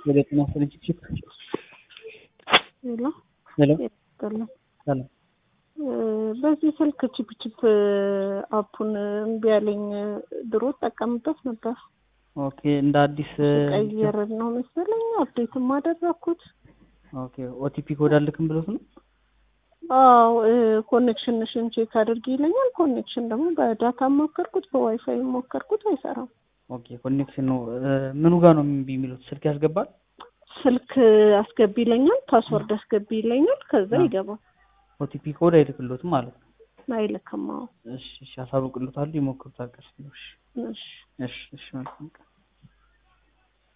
ወደ ጤና ስርጭት ሄሎ ሄሎ ይቀጥላል። ሰላም በዚህ ስልክ ቺፕ ቺፕ አፑን እምቢ ያለኝ ድሮ ጠቀምበት ነበር። ኦኬ እንደ አዲስ ቀይር ነው መሰለኝ አፕዴትም አደረኩት። ኦኬ ኦቲፒ ኮድ አልክም ብሎት ነው አዎ ኮኔክሽንሽን ቼክ አድርጊ ይለኛል። ኮኔክሽን ደግሞ በዳታ ሞከርኩት፣ በዋይፋይ ሞከርኩት፣ አይሰራም። ኦኬ ኮኔክሽን ነው ምኑ ጋር ነው እምቢ የሚሉት ስልክ ያስገባል ስልክ አስገቢ ይለኛል፣ ፓስወርድ አስገቢ ይለኛል። ከዛ አ። ይገባል። ኦቲፒ ኮድ አይልክሎትም ማለት ነው አይልክም። አዎ እሺ እሺ አሳውቅሎታል ይሞክሩታል ቀስ ብሎ እሺ እሺ እሺ እሺ መልካም ቀን